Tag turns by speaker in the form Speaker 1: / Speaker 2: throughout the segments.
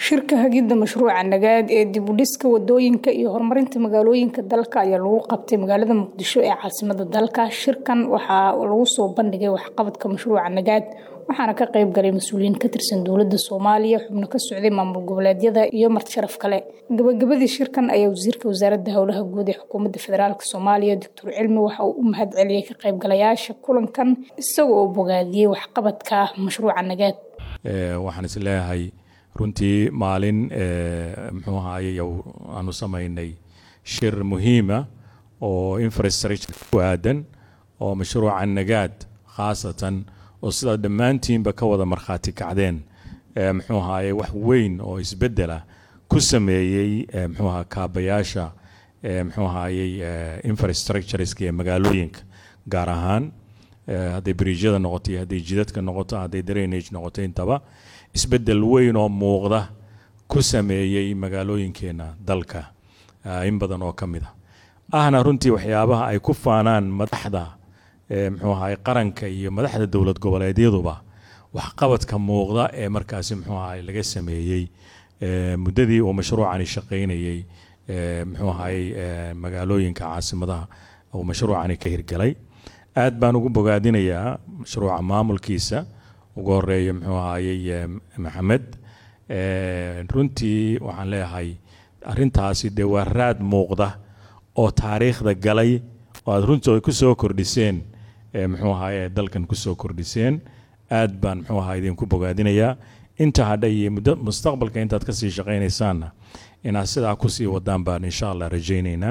Speaker 1: shirka hagidda mashruuca nagaad ee dib u dhiska wadooyinka iyo horumarinta magaalooyinka dalka ayaa lagu qabtay magaalada muqdisho ee caasimada dalka shirkan waxaa lagu soo bandhigay waxqabadka mashruuca nagaad waxaana ka qayb galay mas-uuliyiin ka tirsan dowladda soomaaliya xubno ka socday maamul goboleedyada iyo marti sharaf kale gabagabadii shirkan ayaa wasiirka wasaaradda howlaha guud ee xukuumadda federaalk soomaaliya doctor cilmi waxa uu u mahad celiyey ka qaybgalayaasha kulankan isaga oo bogaadiyey waxqabadka mashruuca nagaad
Speaker 2: waxaan is leeyahay runtii maalin muxuu ahaye aanu samaynay shir muhiima oo infrastructure ku aadan oo mashruuca nagaad khaasatan oo sidaad dhammaantiinba ka wada markhaati kacdeen muxuu ahaye wax weyn oo isbedela ku sameeyey muxuu aha kaabayaasha muxuu ahayey infrastructureska ee magaalooyinka gaar ahaan hadday bridjyada noqoto iyo hadday jidadka noqoto hadday drainage noqoto intaba isbedel weyn oo muuqda ku sameeyey magaalooyinkeena dalka in badan oo ka mid a ahna runtii waxyaabaha ay ku faanaan madaxda muxuu ahay qaranka iyo madaxda dowlad goboleedyaduba waxqabadka muuqda ee markaasi muxuu ahay laga sameeyey muddadii uu mashruucani shaqaynayey muxuu ahay magaalooyinka caasimadaha uu mashruucani ka hirgalay aad baan ugu bogaadinayaa mashruuca maamulkiisa ugu horeeya muxuu ahayey maxamed runtii waxaan leeyahay arintaasi dee waa raad muuqda oo taariikhda galay oo aad runtii ku soo kordhiseen muxuu ahaye dalkan kusoo kordhiseen aad baan muxuu aha idinku bogaadinayaa inta hadha iyo muddo mustaqbalka intaad kasii shaqaynaysaanna inaad sidaa kusii wadaan baan insha allah rajaynaynaa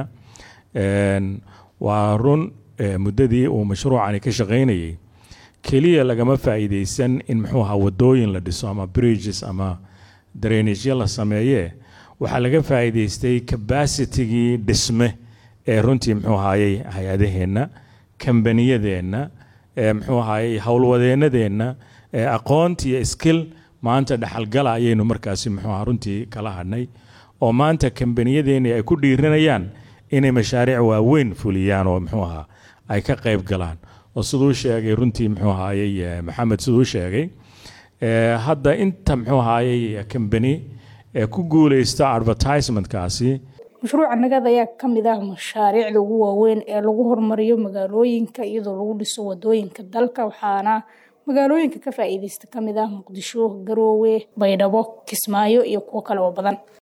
Speaker 2: waa run muddadii uu mashruucani ka shaqaynayay keliya lagama faa'iidaysan in muxuu ahaa wadooyin la dhiso ama bridges ama drainagya la sameeyee waxaa laga faa'iidaystay cabacitigii dhisme ee runtii muxuu ahaayey hay-adaheenna kambaniyadeenna muxuu ahaayey howlwadeennadeenna aqoonti iyo skill maanta dhexalgala ayaynu markaasi muxuu aha runtii kala hadhnay oo maanta kambaniyadeenni ay ku dhiiranayaan inay mashaariic waaweyn fuliyaan oo muxuu ahaa ay ka qayb galaan oo siduu sheegay runtii muxuu ahaayey maxamed siduu sheegay hadda inta muxuu ahaayey kambani ee ku guuleysta advertisementkaasi
Speaker 1: mashruuca nagaad ayaa ka mid ah mashaariicda ugu waaweyn ee lagu horumariyo magaalooyinka iyadoo lagu dhiso wadooyinka dalka waxaana magaalooyinka ka faa'iideysta ka mid ah muqdisho garoowe baydhabo kismaayo iyo kuwo kale oo badan